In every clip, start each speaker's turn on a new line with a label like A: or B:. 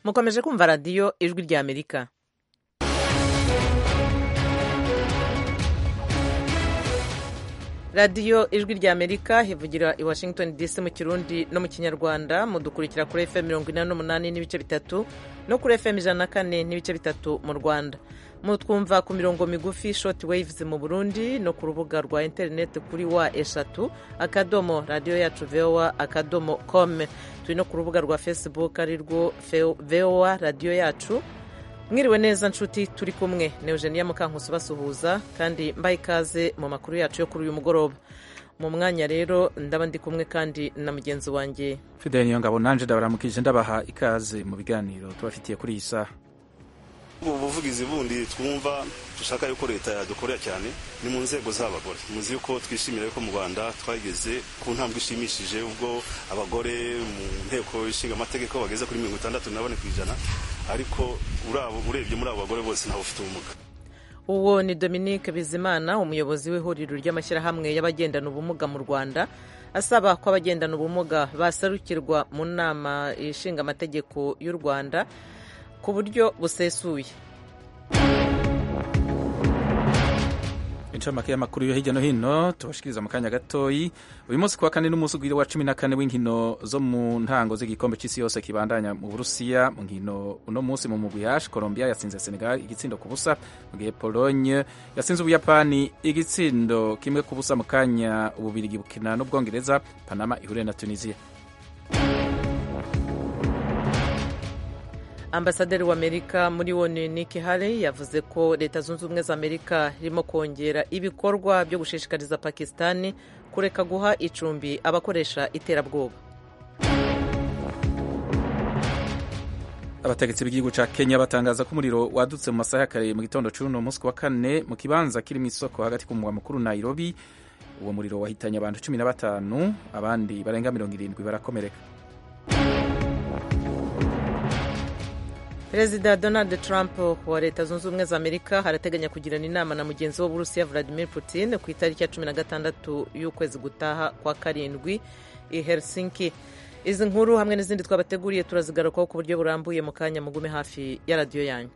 A: mukomeje kumva radiyo ijwi rya amerika radiyo ijwi rya amerika ivugira i washington dc mu kirundi no mu kinyarwanda mudukurikira kuri fm mirongo inani n'umunani n'ibice bitatu no kuri fm ijana na kane n'ibice bitatu mu rwanda mutwumva ku mirongo migufi short waves mu burundi no ku rubuga rwa interineti kuri wa eshatu akadomo radiyo yacu voa akadomo com turi no ku rubuga rwa facebook ari rwo voa radiyo yacu mwiriwe neza nshuti turi kumwe ni eugenia mukankusi basuhuza kandi mbaye ikaze mu makuru yacu yo kuri uyu mugoroba mu mwanya rero ndaba ndi kumwe kandi na mugenzi wanjye
B: fidel niyongabo nanje ndabaramukije ndabaha ikaze mu biganiro tubafitiye kuri iyi saha
C: ubu buvugizi bundi twumva dushaka yuko leta yadukorera cyane ni mu nzego z'abagore muzi yuko twishimira yuko mu rwanda twageze ku ntambwe ishimishije ubwo abagore mu nteko ishinga amategeko bageze kuri mirongo itandatu na bane ku ijana ariko urebye muri abo bagore bose ntawe ufite ubumuga
A: uwo ni dominique bizimana umuyobozi w'ihuriro ry'amashyirahamwe y'abagendana ubumuga mu rwanda asaba ko abagendana ubumuga basarukirwa mu nama ishinga amategeko y'u rwanda ku buryo busesuye
B: incamake y'amakuru yo hirya no hino tubashikiriza mu kanya gatoyi uyu munsi kuwa kane n'umunsi ugwira wa cumi na kane w'inkino zo mu ntango z'igikombe c'isi yose kibandanya mu burusiya mu nkino uno munsi mu mugwi hash colombia yatsinze senegal igitsindo ku busa mu gihe pologne yatsinze ubuyapani igitsindo kimwe ku busa mu kanya ububirigi bukina n'ubwongereza panama ihure na tunisia
A: ambasaderi w'amerika muri onu Nikki Haley yavuze ko leta zunze ubumwe za amerika irimo kongera ibikorwa byo gushishikariza pakisitani kureka guha icumbi abakoresha iterabwoba
B: abategetsi b'igihugu ca kenya batangaza ko umuriro wadutse mu masaha ya kare mu gitondo c'uno munsi wa kane mu kibanza kiri mw'isoko hagati ku mugwa mukuru nairobi uwo muriro wahitanye abantu cumi na batanu abandi barenga mirongo irindwi barakomereka
A: perezida donald trump wa leta zunze ubumwe za amerika harateganya kugirana inama na mugenzi we w'uburusiya vladimir putin ku itariki ya cumi na gatandatu y'ukwezi gutaha kwa karindwi i helsinki izi nkuru hamwe n'izindi twabateguriye turazigarukaho ku buryo burambuye mu kanya mugume hafi ya radiyo yanyu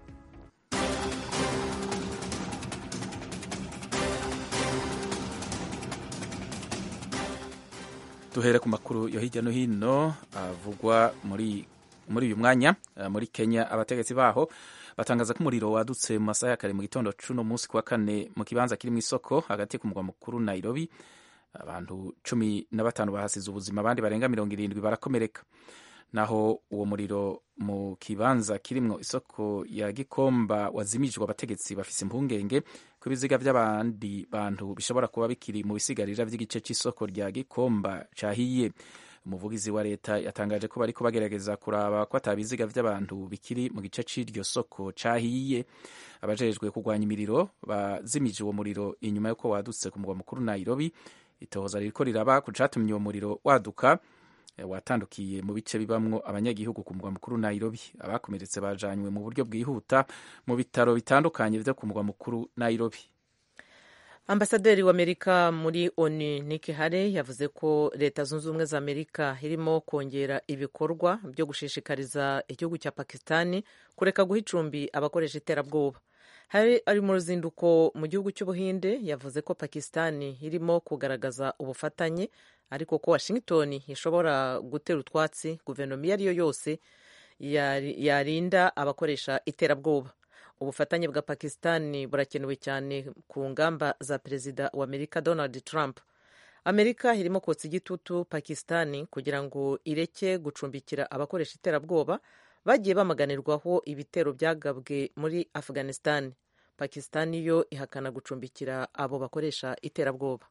B: duhere ku makuru yo hirya no hino avugwa muri muri uyu mwanya muri kenya abategetsi baho batangaza ko umuriro wadutse mu masaha ya kare mu gitondo c'uno munsi kuwa kane mu kibanza kiri mu isoko hagati ku mugwa mukuru nairobi abantu cumi na batanu bahasize ubuzima abandi barenga mirongo irindwi barakomereka naho uwo muriro mu kibanza kirimwo isoko ya gikomba wazimijwe abategetsi bafise impungenge ko ibiziga vy'abandi bantu bishobora kuba bikiri mu bisigarira vy'igice c'isoko rya gikomba cahiye umuvugizi wa leta yatangaje ko bariko bagerageza kuraba ko atabiziga vy'abantu bikiri mu gice c'iryo soko cahiye abajejwe kurwanya imiriro bazimije uwo muriro inyuma yuko wadutse ku mugwa mukuru nairobi itohoza ririko riraba ku catumye uwo muriro waduka watandukiye mu bice bibamwo abanyagihugu ku mugwa mukuru nairobi abakomeretse bajanywe mu buryo bwihuta mu bitaro bitandukanye vyo ku mugwa mukuru nairobi
A: ambasaderi w'amerika muri onu Nikki Haley yavuze ko leta zunze ubumwe za amerika irimo kongera ibikorwa byo gushishikariza igihugu cya pakistani kureka guha icumbi abakoresha iterabwoba Haley ari mu ruzinduko mu gihugu cy'ubuhinde yavuze ko pakistani irimo kugaragaza ubufatanye ariko ko washington ishobora gutera utwatsi guverinoma iyo ari yo yose yarinda abakoresha iterabwoba ubufatanye bwa pakistani burakenewe cyane ku ngamba za perezida wa amerika donald trump amerika irimo kotsa igitutu pakistani kugira ngo ireke gucumbikira abakoresha iterabwoba bagiye bamaganirwaho ibitero byagabwe muri afghanistan pakistani yo ihakana gucumbikira abo bakoresha iterabwoba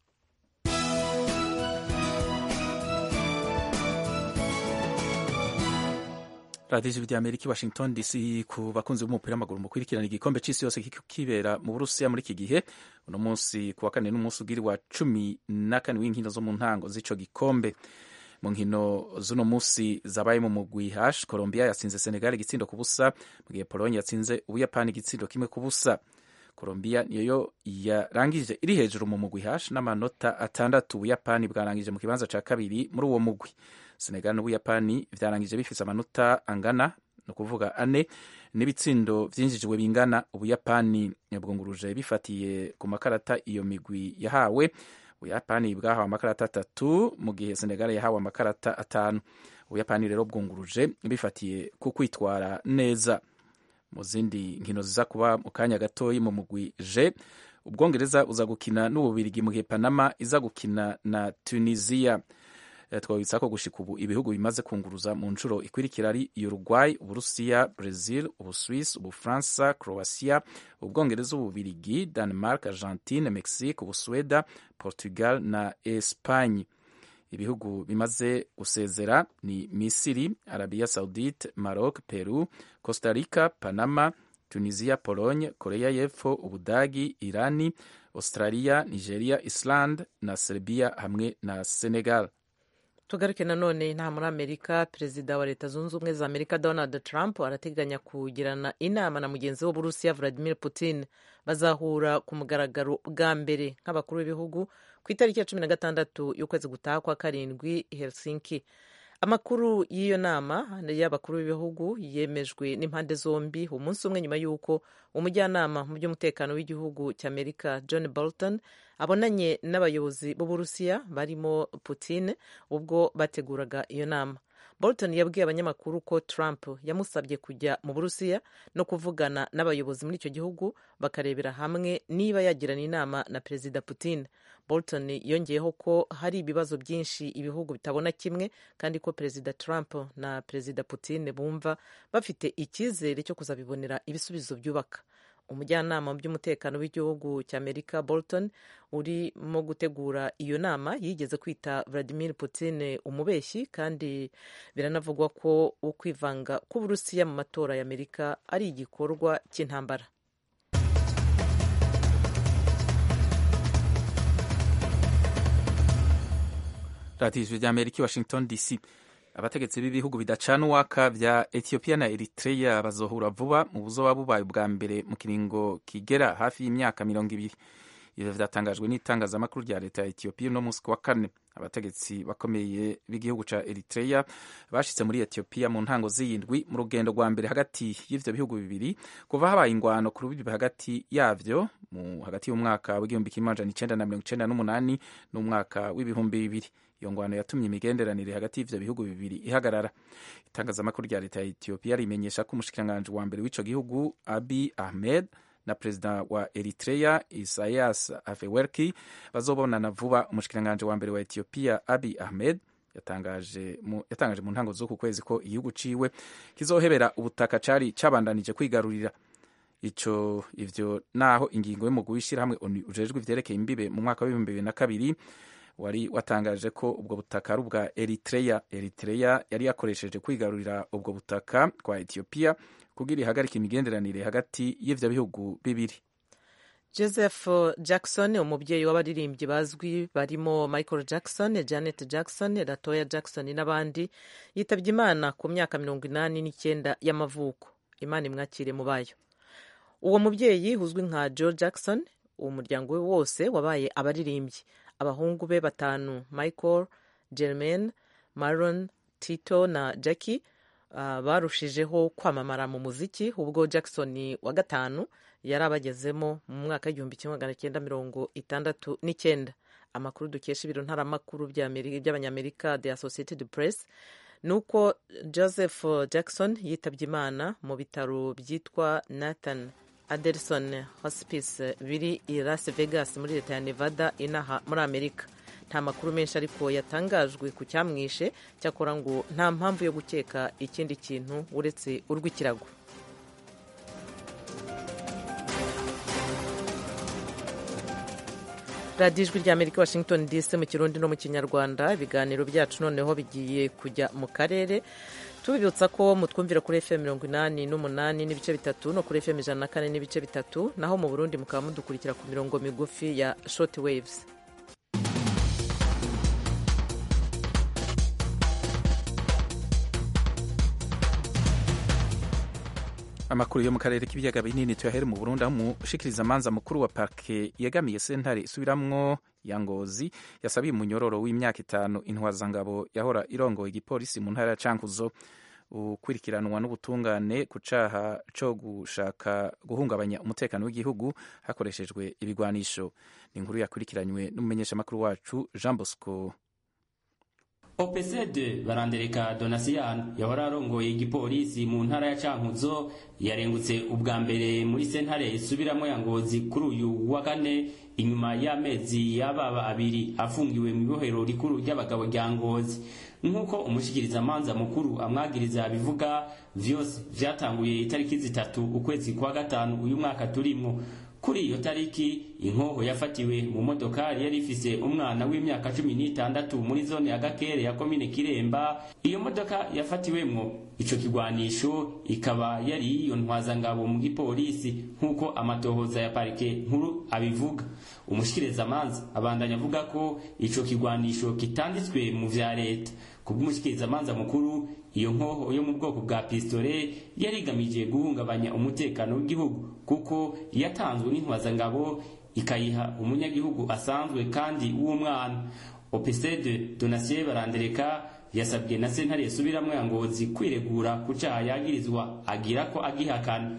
B: radiyo ijwi ry'amerika i washington dc ku bakunzi b'umupira w'amaguru mukurikirana igikombe c'isi yose kibera mu burusiya muri iki gihe uno munsi ku wa kane n'umunsi ugiri wa cumi na kane w'inkino zo mu ntango z'ico gikombe mu nkino z'uno munsi zabaye mu mugwi hash colombia yatsinze senegal igitsindo ku busa mu gihe pologne yatsinze ubuyapani igitsindo kimwe ku busa colombia niyo yarangije iri hejuru mu mugwi hash n'amanota atandatu ubuyapani bwarangije mu kibanza ca kabiri muri uwo mugwi senegal n'ubuyapani vyarangije bifise amanota angana ni ukuvuga ane n'ibitsindo vyinjijwe bingana ubuyapani bwunguruje bifatiye ku makarata iyo migwi yahawe ubuyapani bwahawe amakarata atatu mu gihe senegal yahawe amakarata atanu ubuyapani rero bwunguruje bifatiye ku kwitwara neza mu zindi nkino ziza kuba mu kanya gatoyi mu mugwi je ubwongereza uza gukina n'ububirigi mu gihe panama iza gukina na tunisia twabitsa ko gushika ubu ibihugu bimaze kunguruza mu nshuro ikurikira ari uruguay uburusiya brazil ubuswiss ubufaransa croatia ubwongereza ububirigi denmark argentine mexique ubusweda portugal na espagne ibihugu bimaze gusezera ni misiri arabia saudite maroc peru costa rica panama tunisia pologne korea y'epfo ubudagi irani australia nigeria island na serbia hamwe na senegal
A: tugaruke nanone nta muri amerika perezida wa leta zunze ubumwe za amerika donald trump arateganya kugirana inama na mugenzi we w'uburusiya vladimir putin bazahura ku mugaragaro bwa mbere nk'abakuru b'ibihugu ku itariki ya cumi na gatandatu y'ukwezi gutaha kwa karindwi helsinki amakuru y'iyo nama y'abakuru b'ibihugu yemejwe n'impande zombi umunsi umwe nyuma y'uko umujyanama mu by'umutekano w'igihugu cy'amerika john bolton abonanye n'abayobozi b'uburusiya barimo putin ubwo bateguraga iyo nama bolton yabwiye abanyamakuru ko trump yamusabye kujya mu burusiya no kuvugana n'abayobozi muri icyo gihugu bakarebera hamwe niba yagirana inama na perezida putin bolton yongeyeho ko hari ibibazo byinshi ibihugu bitabona kimwe kandi ko perezida trump na perezida putin bumva bafite icyizere cyo kuzabibonera ibisubizo byubaka umujyanama mu by'umutekano w'igihugu cy'amerika bolton urimo gutegura iyo nama yigeze kwita vladimir putin umubeshyi kandi biranavugwa ko ukwivanga k'uburusiya mu matora y'amerika ari igikorwa cy'intambara
B: radiyo ijwi ry'amerika i washington dc abategetsi b'ibihugu bidacana uwaka vya ethiopia na eritrea bazohura vuba mu buzoba bubaye ubwa mbere mu kiringo kigera hafi y'imyaka mirongo ibiri ivyo vyatangajwe n'itangazamakuru rya leta ya ethiopia uno musi wa kane abategetsi bakomeye b'igihugu ca eritrea bashitse muri ethiopia mu ntango z'iyindwi mu rugendo rwa mbere hagati y'ivyo bihugu bibiri kuva habaye ingwano ku rubibi hagati yavyo mu hagati y'umwaka w'igihumbi kimwe amajana icenda na mirongo icenda n'umunani n'umwaka w'ibihumbi bibiri iyo ngwano yatumye imigenderanire hagati y'ivyo bihugu bibiri ihagarara itangazamakuru rya leta ya ethiopia rimenyesha ko umushikiranganji wa mbere w'ico gihugu abi ahmed na perezida wa eritrea isaias afewerki bazobonana vuba umushikiranganji wa mbere wa ethiopia abi ahmed yatangaje mu, yatangaje mu ntango z'uku kwezi ko igihugu ciwe kizohebera ubutaka cari cabandanije kwigarurira ico ivyo naho ingingo y'umugwi w'ishirahamwe ujejwe ivyerekeye imbibe mu mwaka w'ibihumbi bibiri na kabiri wari watangaje ko ubwo butaka ari ubwa eritrea eritrea yari yakoresheje kwigarurira ubwo butaka kwa ethiopia kugira ihagarika imigenderanire hagati y'ivyo bihugu bibiri
A: joseph jackson umubyeyi w'abaririmbyi bazwi barimo michael jackson janet jackson latoya jackson n'abandi yitabye imana ku myaka mirongo inani n'icyenda y'amavuko imana imwakire mu bayo uwo mubyeyi uzwi nka joe jackson umuryango we wose wabaye abaririmbyi abahungu be batanu michael germain maron tito na jackie uh, barushijeho kwamamara mu muziki ubwo jackson wa gatanu yari abagezemo mu mwaka w'igihumbi kimwe magana cyenda mirongo itandatu n'icyenda amakuru dukesha ibiro ntaramakuru by'abanyamerika the associated press ni uko joseph jackson yitabye imana mu bitaro byitwa nathan adelson hospice biri i las vegas muri leta ya nevada inaha muri amerika nta makuru menshi ariko yatangajwe ku cyamwishe cyakora ngo nta mpamvu yo gukeka ikindi kintu uretse urw'ikirago radiyo ijwi rya amerika washington dc mu kirundi no mu kinyarwanda ibiganiro byacu noneho bigiye kujya mu karere tubibutsa ko mutwumvira kuri fm mirongo inani n'umunani n'ibice bitatu no kuri fm ijana na kane n'ibice bitatu naho mu burundi mukaba mudukurikira ku mirongo migufi ya short waves
B: amakuru yo mu karere k'ibiyaga binini tuyahere mu burundi aho umushikiriza amanza mukuru wa parke yegamiye sentare isubiramwo ya ngozi yasabiye umunyororo w'imyaka itanu intwazangabo yahora irongoye igipolisi mu ntara ya cankuzo ukurikiranwa n'ubutungane ku caha co gushaka guhungabanya umutekano w'igihugu hakoreshejwe ibigwanisho ni inkuru yakurikiranywe n'umumenyeshamakuru wacu jean bosco
D: opesede barandereka donasiyani yahora arongoye igipolisi mu ntara ya cankuzo yarengutse ubwa mbere muri sentare isubiramo ya ngozi kuri uyu wa kane inyuma y'amezi y'ababa abiri afungiwe mu ibohero rikuru ry'abagabo rya ngozi nk'uko umushikirizamanza mukuru amwagiriza bivuga vyose vyatanguye itariki zitatu ukwezi kwa gatanu uyu mwaka turimwo kuri iyo tariki inkoho yafatiwe mu modokari yari ifise umwana w'imyaka cumi n'itandatu muri zone ya gakere ya komine kiremba iyo modoka yafatiwemwo ico kigwanisho ikaba yari iyo ntwazangabo mu gipolisi nk'uko amatohoza ya parike nkuru abivuga umushikirizamanza abandanya avuga ko ico kigwanisho kitanditswe mu vya leta kubw'umushikirizamanza mukuru iyo nkoho yo mu bwoko bwa pistole yari igamije guhungabanya umutekano w'igihugu kuko yatanzwe n'intwazangabo ikayiha umunyagihugu asanzwe kandi w'umwana opesede donasiye barandereka yasabwe na sentare yasubiramwo ya ngozi kwiregura ku caha yagirizwa agira ko agihakana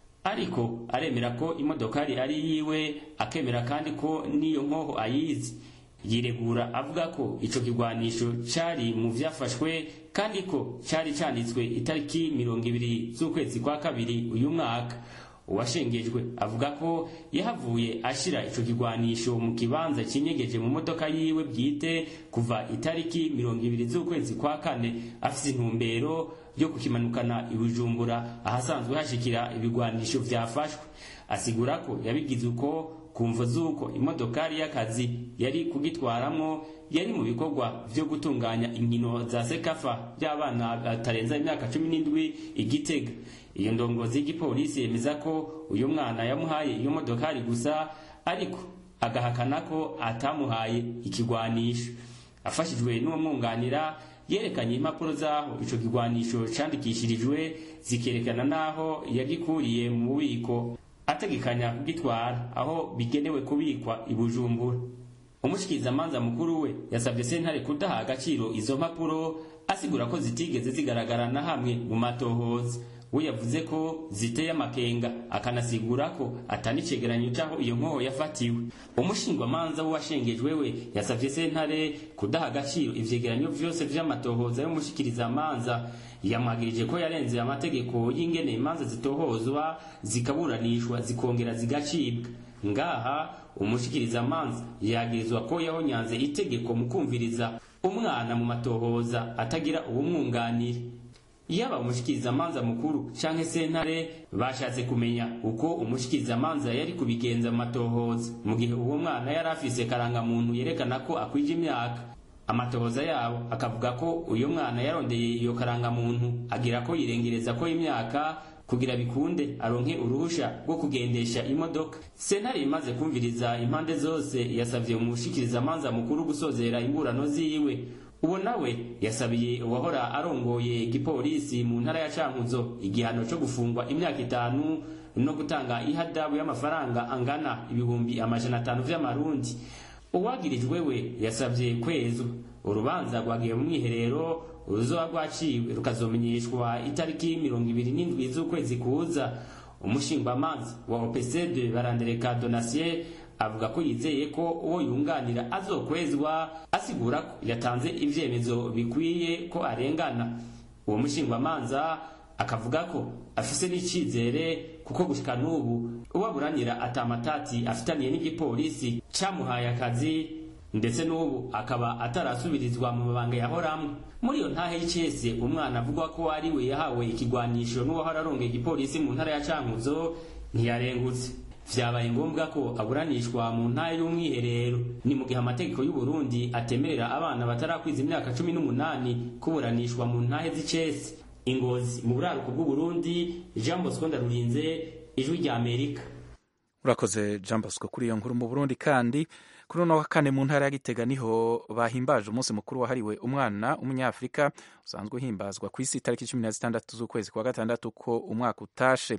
D: ariko aremera ko imodokari ari yiwe akemera kandi ko n'iyo nkoho ayizi yiregura avuga ko ico kigwanisho cari mu vyafashwe kandi ko cari canditswe itariki mirongo ibiri z'ukwezi kwa kabiri uyu mwaka uwashengejwe avuga ko yahavuye ashira ico kigwanisho mu kibanza kinyegeje mu modoka yiwe bwite kuva itariki mirongo ibiri z'ukwezi kwa kane afise intumbero yo kukimanukana ibujumbura ahasanzwe hashikira ibigwanisho vyafashwe asigura ko yabigize uko kumvo z'uko imodokari y'akazi yari kugitwaramwo yari mu bikorwa vyo gutunganya inkino za sekafa by'abana batarenza imyaka cumi n'indwi igitega iyo ndongozi y'igipolisi yemeza ko uyu mwana yamuhaye iyo modokari gusa ariko agahakana ko atamuhaye ikigwanisho afashijwe n'uwamwunganira yerekanye impapuro z'aho ico kigwanisho candikishirijwe zikerekana n'aho yagikuriye mu bubiko ategekanya kugitwara aho bigenewe kubikwa i bujumbura umushikirizamanza mukuru we yasabye sentare kudaha agaciro izo mpapuro asigura ko zitigeze zigaragara na hamwe mu matohoza we yavuze ko ziteye amakenga akanasigura ko atani cegeranyo c'aho iyo nkoho yafatiwe umushingwamanza w'uwashengejwe we yasavye sentare kudaha agaciro ivyegeranyo vyose vy'amatohoza y'umushikirizamanza yamwagirije ko yarenze amategeko y'ingene imanza zitohozwa zikaburanishwa zikongera zigacibwa ngaha umushikirizamanza yagirizwa ko yahonyanze itegeko mu kumviriza umwana mu matohoza atagira uwumwunganira yaba umushikirizamanza mukuru canke sentare bashatse kumenya uko umushikirizamanza yari kubigenza mu matohoza mu gihe uwo mwana yari afise karangamuntu yerekana ko akwije imyaka amatohoza yabo akavuga ko uyu mwana yarondeye iyo karangamuntu agira ko yirengereza ko imyaka kugira bikunde aronke uruhusha rwo kugendesha imodoka sentare imaze kumviriza impande zose yasavye umushikirizamanza mukuru gusozera imburano ziwe uwo nawe yasabiye uwahora arongoye igipolisi mu ntara ya cankuzo igihano co gufungwa imyaka itanu no gutanga ihadabu y'amafaranga angana ibihumbi amajana atanu vy'amarundi uwagirijwe we yasabye kwezwa urubanza rwagiye mu mwiherero uruzoba rwaciwe rukazomenyeshwa itariki mirongo ibiri n'indwi z'ukwezi kuza umushingwamanza wa opesede barandereka donasiye avuga ko yizeye ko uwo yunganira azokwezwa asigura ko yatanze ivyemezo bikwiye ko arengana uwo mushingwamanza akavuga ko afise n'icizere kuko gushika n'ubu uwaburanira atamatati afitaniye n'igipolisi camuhaye akazi ndetse n'ubu akaba atarasubirizwa mu mabanga yahoramwe muri iyo ntahe y'icese umwana avugwa ko ari we yahawe ikigwanisho n'uwahora arongeye igipolisi mu ntara ya cankuzo ntiyarengutse vyabaye ngombwa ko aburanishwa mu ntara y'umwiherero ni mu gihe amategeko y'u Burundi atemerera abana batarakwiza imyaka cumi n'umunani kuburanishwa mu ntahe z'icese ingozi mu buraruko bw'u Burundi Jean Bosco Ndarurinze ijwi rya Amerika
B: urakoze Jean Bosco kuri iyo nkuru mu Burundi kandi kuri uno wa kane mu ntara ya Gitega niho bahimbaje umunsi mukuru wahariwe umwana w'umunyafrika usanzwe uhimbazwa ku isi itariki cumi na zitandatu z'ukwezi kwa gatandatu ko umwaka utashe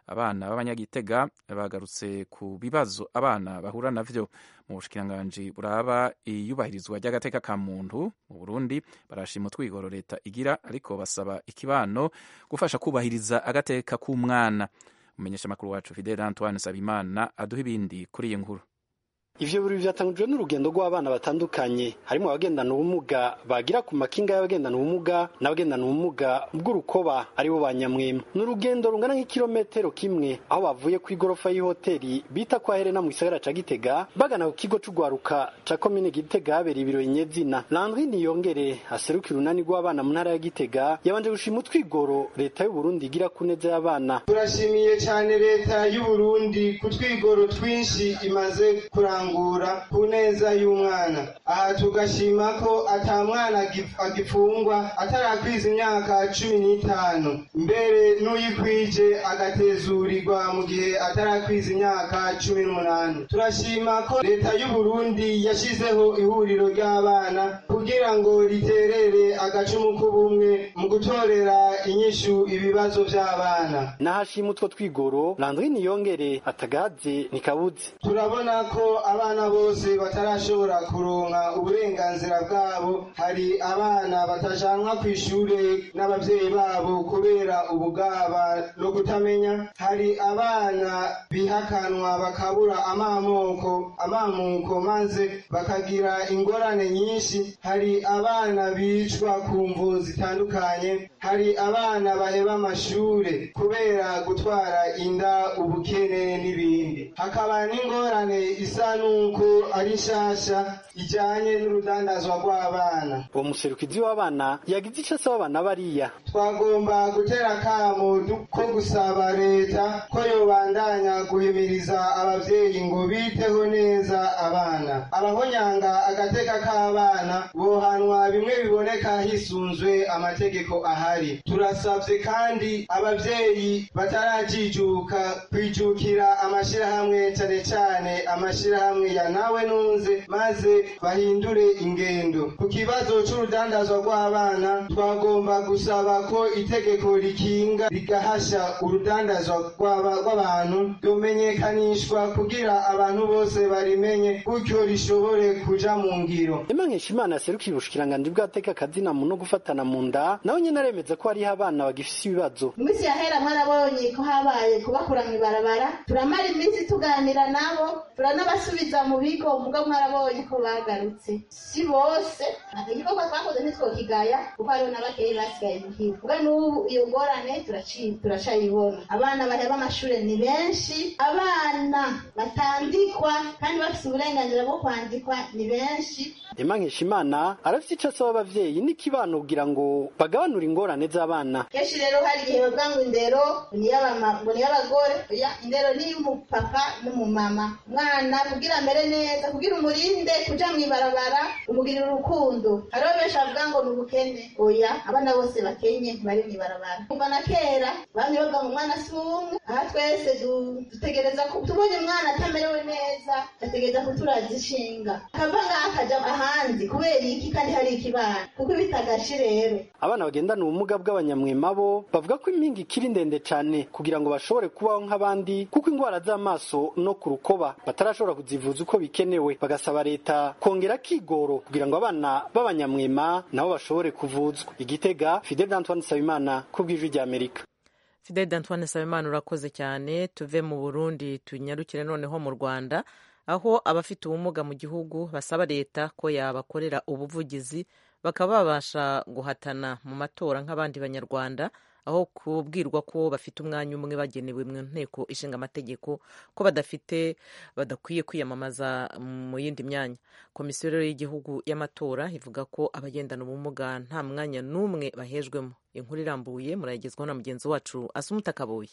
B: abana b'abanyagitega bagarutse ku bibazo abana bahura navyo mu bushikiranganji buraba iyubahirizwa ry'agateka ka muntu mu burundi barashima utwigoro leta igira ariko basaba ikibano gufasha kubahiriza agateka k'umwana umumenyeshamakuru wacu fidel antoine sabimana aduha ibindi kuri iyi nkuru
E: ivyo biri vyatangujwe n'urugendo rw'abana batandukanye harimo abagendana ubumuga bagira ku makinga y'abagendana ubumuga n'abagendana ubumuga bw'urukoba aribo ba nyamwema ni urugendo rungana nk'ikirometero kimwe aho bavuye ku igorofa y'ihoteli bita kwa Helena mu gisagara ca Gitega bagana ku kigo c'ugwaruka ca komine Gitega habereye ibirori nyezina Landry Niyongere aserukira urunani rw'abana mu ntara ya Gitega yabanje gushima utwigoro leta y'u Burundi igira ku neza y'abana
F: turashimiye cyane leta y'u Burundi ku twigoro twinshi imaze kuranga kurangura ku neza y'umwana aha tugashima ko ata mwana agifungwa atarakwiza imyaka cumi n'itanu mbere n'uyikwije agatezurirwa mu gihe atarakwiza imyaka cumi n'umunani turashima ko leta y'u Burundi yashyizeho ihuriro ry'abana kugira ngo riterere agacumu k'ubumwe mu gutorera inyishu ibibazo by'abana
E: nahashima utwo twigoro Landry Niyongere atagaze nikabuze
F: turabona ko abana bose batarashobora kuronka uburenganzira bwabo hari abana batajanwa ku ishure n'abavyeyi babo kubera ubugaba no kutamenya hari abana bihakanwa bakabura amamoko amamuko maze bakagira ingorane nyinshi hari abana bicwa ku mvu zitandukanye hari abana baheba amashure kubera gutwara inda ubukene n'ibindi hakaba n'ingorane isa nuko ari nshasha ijanye n'urudandazwa rw'abana
E: uwo muserukizi w'abana yagize ico asaba abana bariya
F: twagomba gutera akamo ko gusaba leta ko yobandanya guhimiriza abavyeyi ngo biteho neza abana abahonyanga agateka k'abana bohanwa bimwe biboneka hisunzwe amategeko ahari turasavye kandi abavyeyi batarajijuka kwijukira amashirahamwe cane cane amashirahamwe ya nawe nunze maze bahindure ingendo ku kibazo c'urudandazwa rw'abana twagomba gusaba ko itegeko rikinga rigahasha urudandazwa rw'abantu ryomenyekanishwa kugira abantu bose barimenye gutyo rishobore kuja mu ngiro
E: Emmanuel Imana yaserukiye ubushikiranganji bw'ateka kazina mu no gufatana mu nda nawe nyene aremeza ko hariho abana bagifise ibibazo
G: mu minsi yahera mwarabonye ko habaye kubakura mw'ibarabara turamara iminsi tuganira nabo turanabasubiza mu bigo muga mwarabonye ko bagarutse si bose igikorwa twakoze ntitwokigaya kuko hariho n'abakeyi basigaye muhira muga n'ubu iyo ngorane turacayibona abana baheba amashure ni benshi abana batandikwa kandi bafise uburenganzira bwo kwandikwa ni benshi
E: Emmanuel Imana arafise ico asaba abavyeyi n'ikibano kugira ngo bagabanure ingorane z'abana
G: kenshi rero hari igihe bavuga ngo indero ni iy'abagore indero ni iy'umupapa n'umumama umwana kugira amere neza kugira umurinde kuja mw'ibarabara umugirira urukundo hariho benshi bavuga ngo ni ubukene oya abana bose bakenye ntibari mw'ibarabara kuva na kera bamwe bavuga ngo umwana si umwe aha twese dutegereza tubonye umwana atamerewe neza ategereza kuturaza ishinga akava ngaha akaja ahandi kubera iki kandi hari ikibana kuko ibitagashi rero
E: abana bagendana ubumuga bw'abanyamwema bo bavuga ko impinga ikiri ndende cane kugira ngo bashobore kubaho nk'abandi kuko ingwara z'amaso no ku rukoba batarashobora kuzivuza uko bikenewe bagasaba leta kongera kigoro kugira ngo abana b'abanyamwema nabo bashobore kuvuzwa igitega Fidel Antoine Sabimana ku bw'ijwi ry'Amerika
A: Fidel Antoine Sabimana urakoze cyane tuve mu Burundi tunyarukire noneho mu Rwanda aho abafite ubumuga mu gihugu basaba leta ko yabakorera ubuvugizi bakaba babasha guhatana mu matora nk'abandi banyarwanda aho kubwirwa ko bafite umwanya umwe bagenewe mu nteko ishinga amategeko ko badafite badakwiye kwiyamamaza mu yindi myanya komisiyo rero y'igihugu y'amatora ivuga ko abagendana ubumuga nta mwanya n'umwe bahejwemo inkuru irambuye murayigezwaho na mugenzi wacu asumuta kabuye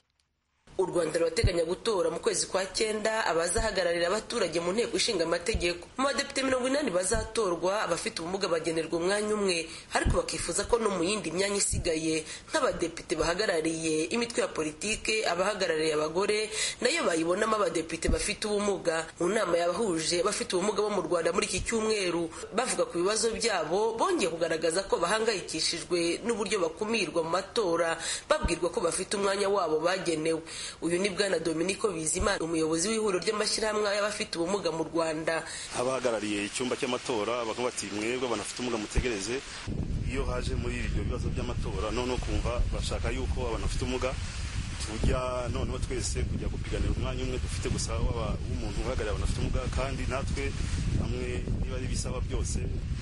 H: u rwanda rurateganya gutora mu kwezi kwa cyenda abazahagararira abaturage mu nteko ishinga amategeko mu badepite mirongo inani bazatorwa abafite ubumuga bagenerwa umwanya umwe ariko bakifuza ko no mu yindi myanya isigaye nk'abadepite bahagarariye imitwe ya politike abahagarariye abagore nayo bayibonamo abadepite bafite ubumuga mu nama yabahuje bafite ubumuga bo mu rwanda muri iki cyumweru bavuga ku bibazo byabo bongeye kugaragaza ko bahangayikishijwe n'uburyo bakumirwa mu matora babwirwa ko bafite umwanya wabo bagenewe uyu ni bwana dominico bizimana umuyobozi w'ihuriro ry'amashyirahamwe y'abafite ubumuga mu rwanda
C: abahagarariye icyumba cy'amatora bakavuga bati mwebwe abantu bafite ubumuga mutegereze iyo haje muri ibyo bibazo by'amatora noneho kumva bashaka yuko abantu bafite ubumuga tujya noneho twese kujya gupiganira umwanya umwe dufite gusa w'umuntu uhagarariye abantu bafite ubumuga kandi natwe hamwe niba ari ibisaba byose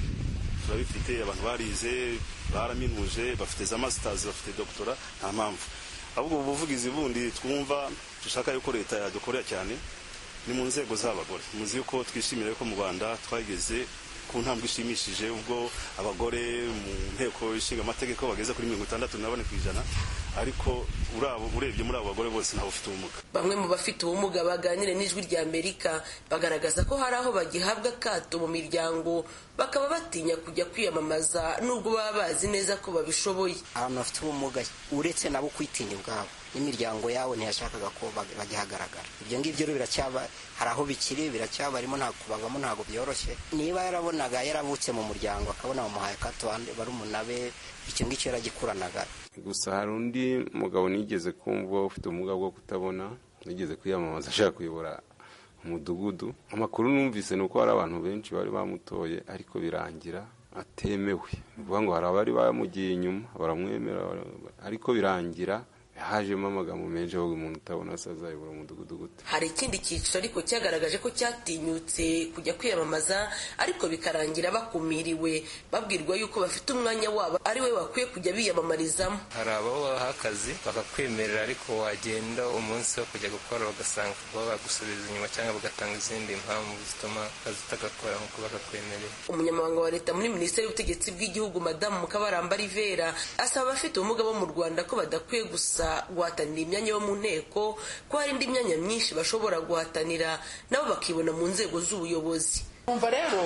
C: turabifite abantu barize baraminuje bafite za masitazi bafite dogitora nta mpamvu ahubwo ubu buvugizi bundi twumva dushaka yuko leta yadukorera cyane ni mu nzego z'abagore muzi yuko twishimira yuko mu rwanda twageze ku ntambwe ishimishije ubwo abagore mu nteko ishinga amategeko bageze kuri mirongo itandatu na bane ku ijana ariko urebye muri abo bagore bose ntawe ufite ubumuga
H: bamwe mu bafite ubumuga baganire n'ijwi rya amerika bagaragaza ko hari aho bagihabwa akato mu miryango bakaba batinya kujya kwiyamamaza nubwo baba bazi neza ko babishoboye
I: abantu bafite ubumuga uretse nabo kwitinya ubwabo n'imiryango yawe ntiyashakaga ko bagihagaragara ibyo ngibyo rero biracyaba hari aho bikiri biracyabarimo ntabwo kubavamo ntabwo byoroshye niba yarabonaga yaravutse mu muryango akabona bamuhaye akato barumuna be icyo ngicyo yaragikuranaga
J: gusa hari undi mugabo nigeze kumva ufite ubumuga bwo kutabona nigeze kwiyamamaza ashaka kuyobora umudugudu amakuru numvise ni uko hari abantu benshi bari bamutoye ariko birangira atemewe ni ukuvuga ngo hari abari bamugiye inyuma baramwemera ariko birangira hajemo amagambo menshi avuga umuntu utabona se azayobora umudugudu gute
H: hari ikindi cyiciro ariko cyagaragaje ko cyatinyutse kujya kwiyamamaza ariko bikarangira bakumiriwe babwirwa yuko bafite umwanya wabo ari we bakwiye kujya biyamamarizamo
K: hari abaho baha akazi bakakwemerera ariko wagenda umunsi wo kujya gukora bagasanga kuba bagusubiza inyuma cyangwa bagatanga izindi mpamvu zituma akazi utagakora nk'uko bakakwemerera
H: umunyamabanga wa leta muri minisiteri y'ubutegetsi bw'igihugu madamu mukabaramba rivera asaba abafite ubumuga bo mu rwanda ko badakwiye gusa guhatanira imyanya yo mu nteko ko hari indi myanya myinshi bashobora guhatanira nabo bakibona mu nzego z'ubuyobozi
L: umva rero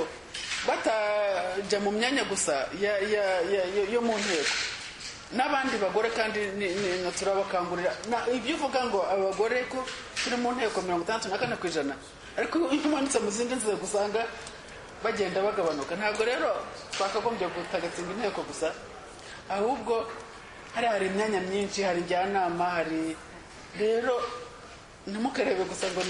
L: batajya mu myanya gusa yo mu nteko n'abandi bagore kandi turabakangurira ibyo uvuga ngo abagore ko turi mu nteko mirongo itandatu na kane ku ijana ariko iyo umanitse mu zindi nzego usanga bagenda bagabanuka ntabwo rero twakagombye gutagatinga inteko gusa ahubwo hari hari imyanya myinshi hari njyanama hari rero ntimukarebe gusa ngo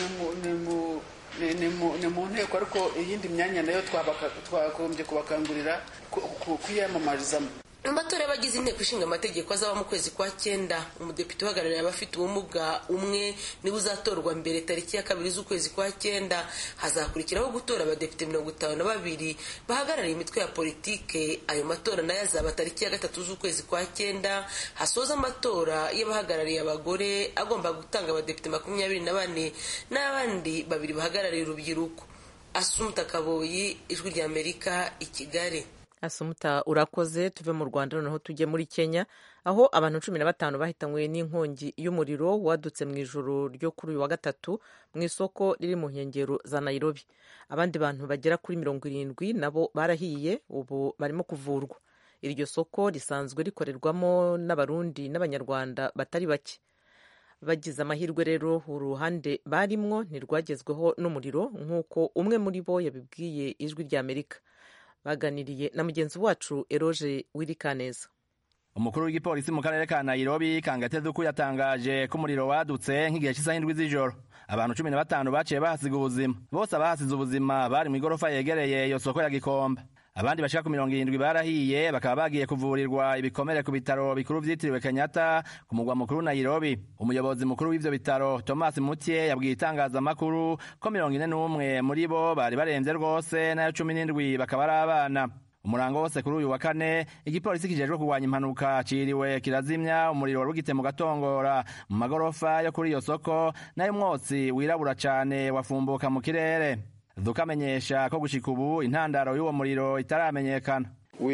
L: ni mu nteko ariko iyindi myanya nayo twagombye kubakangurira kwiyamamarizamo
H: mu matora y'abagize inteko ishinga amategeko azaba mu kwezi kwa cyenda umudepite uhagarariye abafite ubumuga umwe niwe uzatorwa mbere tariki ya kabiri z'ukwezi kwa cyenda hazakurikiraho gutora abadepite mirongo itanu na babiri bahagarariye imitwe ya politike ayo matora nayo azaba tariki ya gatatu z'ukwezi kwa cyenda hasoza amatora y'abahagarariye abagore agomba gutanga abadepite makumyabiri na bane n'abandi babiri bahagarariye urubyiruko asumuta kaboyi ijwi rya amerika i kigali
A: asumuta urakoze tuve mu rwanda noneho tujye muri kenya aho abantu cumi na batanu bahitanywe n'inkongi y'umuriro wadutse mu ijoro ryo kuri uyu wa gatatu mu isoko riri mu nkengero za nairobi abandi bantu bagera kuri mirongo irindwi nabo barahiye ubu barimo kuvurwa iryo soko risanzwe rikorerwamo n'abarundi n'abanyarwanda batari bake bagize amahirwe rero uruhande barimwo ntirwagezweho n'umuriro nk'uko umwe muri bo yabibwiye ijwi ry'amerika baganiriye na mugenzi wacu eroge wirikaneza
M: umukuru w'igipolisi mu karere ka nairobi kangatezuku yatangaje ko umuriro wadutse nk'igihe cy'isaha indwi z'ijoro abantu cumi na batanu baciye bahasiga ubuzima bose abahasize ubuzima bari mu igorofa yegereye iyo soko ya gikomba abandi bashika ku mirongo irindwi barahiye bakaba bagiye kuvurirwa ibikomere ku bitaro bikuru vyitiriwe kenyatta ku mugwa mukuru nairobi umuyobozi mukuru w'ivyo bitaro thomas mutye yabwiye itangazamakuru ko mirongo ine n'umwe muri bo bari baremvye rwose nayo cumi n'indwi bakaba ari abana umurango wose kuri uyu wa kane igipolisi kijejwe kurwanya impanuka ciriwe kirazimya umuriro wari ugite mu gatongora mu magorofa yo kuri iyo soko nayo umwotsi wirabura cane wafumbuka mu kirere dukamenyesha ko gushika ubu intandaro y'uwo muriro itaramenyekana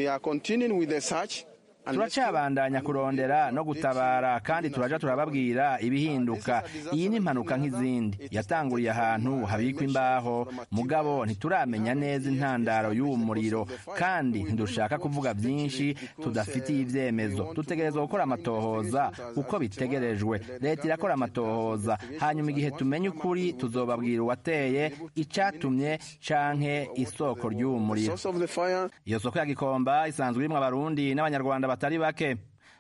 M: turacabandanya kurondera no gutabara kandi turaja turababwira ibihinduka iyi ni impanuka nk'izindi yatanguriye ahantu habikwa imbaho mugabo ntituramenya neza intandaro y'uwo muriro kandi ntidushaka kuvuga byinshi tudafitiye ibyemezo dutegerezwa gukora amatohoza uko bitegerejwe leta irakora amatohoza hanyuma igihe tumenye ukuri tuzobabwira uwateye icatumye canke isoko ry'uwo muriro iyo soko ya gikomba isanzwe irimwo abarundi n'abanyarwanda batari bake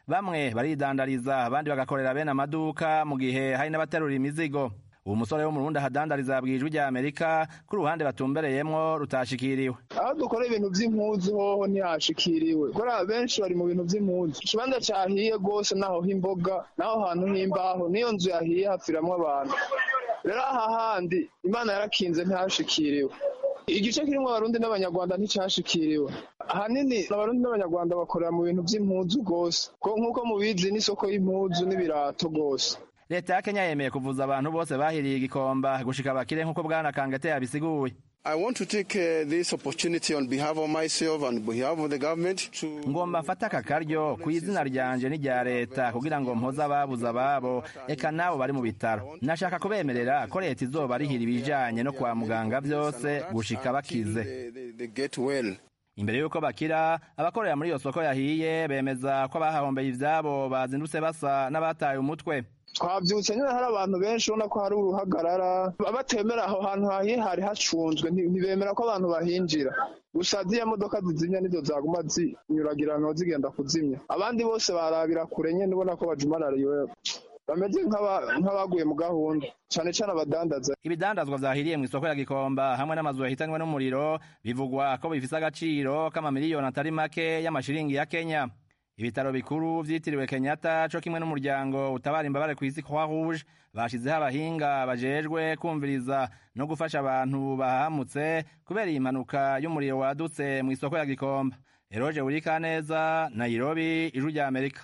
M: bamwe baridandariza abandi bagakorera bene amaduka mu gihe hari n'abaterura imizigo uwo musore wo mu rundi ahadandariza yabwiye ijwi rya amerika ko uruhande batumbereyemwo rutashikiriwe
N: aho dukora ibintu vy'impuzu hoho ntihashikiriwe kubera benshi bari mu bintu vy'impuzu ikibanza cahiye rwose naho h'imboga naho hantu h'imbaho niyo nzu yahiye hapfiramwo abantu rero aha handi imana yarakinze ntihashikiriwe igice kirimwo abarundi n'abanyarwanda nticashikiriwe ahanini abarundi n'abanyarwanda bakorera mu bintu vy'impuzu rwose nk'uko mubizi n'isoko y'impuzu n'ibirato rwose
M: leta ya kenya yemeye kuvuza abantu bose bahiriye igikomba gushika bakire nk'uko bwana kangate yabisiguye
O: I want to take uh, this opportunity on behalf of myself and behalf of the government to
M: ngomba mfata aka karyo ku izina ryanje n'irya leta kugira ngo mpoze ababuze ababo eka nabo bari mu bitaro nashaka kubemerera ko leta izoba rihira ibijanye no kwa muganga vyose gushika bakize
O: they, they get well.
M: imbere y'uko bakira abakorera muri iyo soko yahiye bemeza ko abahahombeye ivyabo bazindutse basa n'abataye umutwe
N: twabyutse nyine hari abantu benshi ubona ko hari uruhagarara batemera aho hantu hahiye hari hacunzwe ntibemera ko abantu bahinjira gusa ziriya modoka zizimya nizo zaguma zinyuragirana zigenda kuzimya abandi bose barabira kure nyine ubona ko bajumarariwe bameze nk'abaguye mu gahunda cyane cyane abadandaza
M: ibidandazwa vyahiriye mu isoko ya gikomba hamwe n'amazu yahitanywe n'umuriro bivugwa ko bifise agaciro k'amamiliyoni atari make y'amashiringi ya kenya ibitaro bikuru vyitiriwe kenyatta co kimwe n'umuryango utabara imbabare kw'isi croix rouge bashizeho abahinga bajejwe kumviriza no gufasha abantu bahamutse kubera iyi mpanuka y'umuriro wadutse mu isoko ya gikomba eroje burikaneza nairobi ijwi rya amerika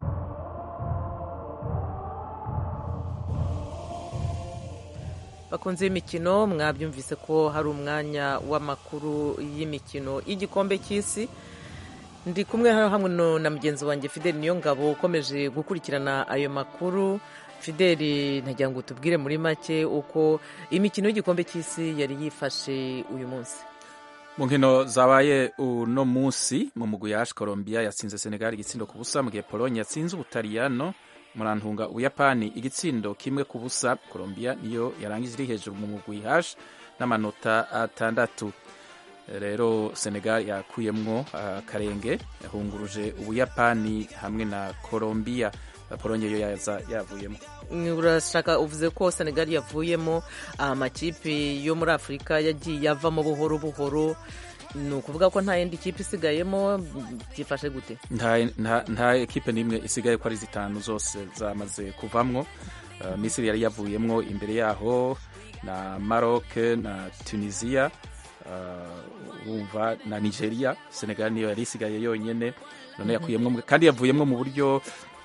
A: bakunze imikino mwabyumvise ko hari umwanya w'amakuru y'imikino y'igikombe cy'isi ndi kumwe hamwe na mugenzi wanjye fideli niyo ngabo ukomeje gukurikirana ayo makuru fideli ntagira ngo tubwire muri make uko imikino y'igikombe cy'isi yari yifashe uyu munsi
B: mu nkino zabaye uno munsi mu mugwi yaje colombia yatsinze senegal igitsindo ku busa mu gihe pologne yatsinze ubutaliyano murantunga ubuyapani igitsindo kimwe ku busa colombia niyo yarangije iri hejuru mu mugwi haje n'amanota atandatu rero senegal yakuyemwo akarenge yahunguruje ubuyapani hamwe na colombia polonye yo yaza yavuyemo
A: urashaka uvuze ko senegal yavuyemo amakipe yo muri afurika yagiye avamo buhoro buhoro ni ukuvuga ko nta yindi kipe isigayemo byifashe gute
B: nta ekipe n'imwe isigaye ko ari zitanu zose zamaze kuvamwo misiri yari yavuyemwo imbere yaho na maroc na tunisia urumva na nigeria senegal niyo yari isigaye yonyine none yakuyemo kandi yavuyemo mu buryo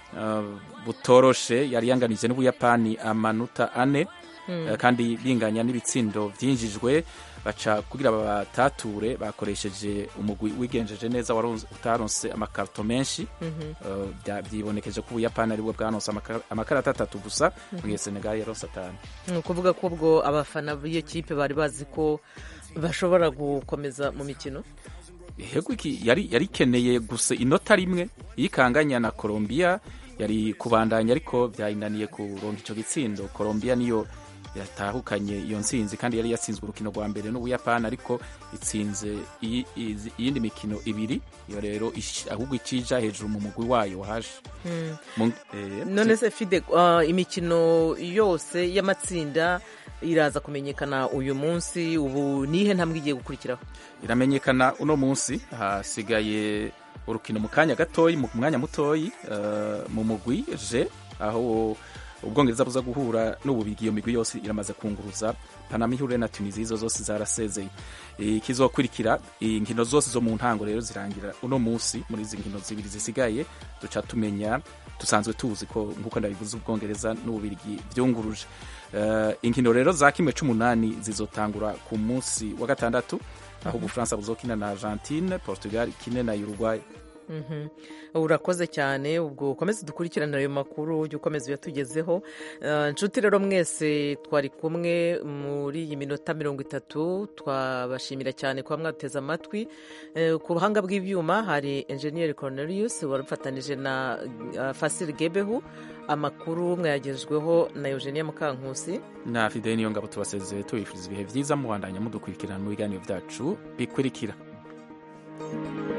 B: butoroshe yari yanganije n'ubuyapani amanota ane kandi binganya n'ibitsindo byinjijwe baca kugira babatature bakoresheje umugwi wigenjeje neza utaronse amakarito menshi byibonekeje ko ubuyapani aribwo bwanonse amakarita atatu gusa mu gihe senegal yaronse atanu
A: ni ukuvuga ko ubwo abafana b'iyo kipe bari bazi ko bashobora gukomeza mu mikino
B: yari ikeneye gusa inota rimwe yikanganya na colombia yari kubandanya ariko byayinaniye kuronka icyo gitsindo colombia niyo yatahukanye iyo nsinzi kandi yari yatsinzwe urukino rwa mbere n'ubuyapani ariko itsinze iyindi mikino ibiri iyo rero ahubwo icija hejuru mu mugwi wayo wahaje
A: none se fide imikino yose y'amatsinda iraza kumenyekana uyu munsi ubu nihe ntambwe igiye gukurikiraho
B: iramenyekana uno munsi hasigaye urukino mu kanya gatoyi mu mwanya mutoyi mu mugwi je aho ubwongereza buza guhura n'ububigi iyo migwi yose iramaze kunguruza panama ihure na tunisia izo zose zarasezeye ikizokurikira inkino zose zo mu ntango rero zirangira uno munsi muri izi nkino zibiri zisigaye duca tumenya dusanzwe tuzi ko nk'uko ndabivuze ubwongereza n'ububirigi byunguruje inkino rero za kimwe c'umunani zizotangura ku munsi wa gatandatu aho ubufaransa buzokina na argentine portugal ikine na uruguay
A: urakoze cyane ubwo ukomeze dukurikirane ayo makuru ujye ukomeza uyatugezeho inshuti rero mwese twari kumwe muri iyi minota mirongo itatu twabashimira cyane kuba mwateze amatwi ku buhanga bw'ibyuma hari enjeniyeri Cornelius warufatanije na fasiri gebehu amakuru mwayagejweho na eugenia mukankusi
B: na fideli niyo ngabo tubasezeye tubifuriza ibihe byiza mubandanya mudukurikirana mu biganiro byacu bikurikira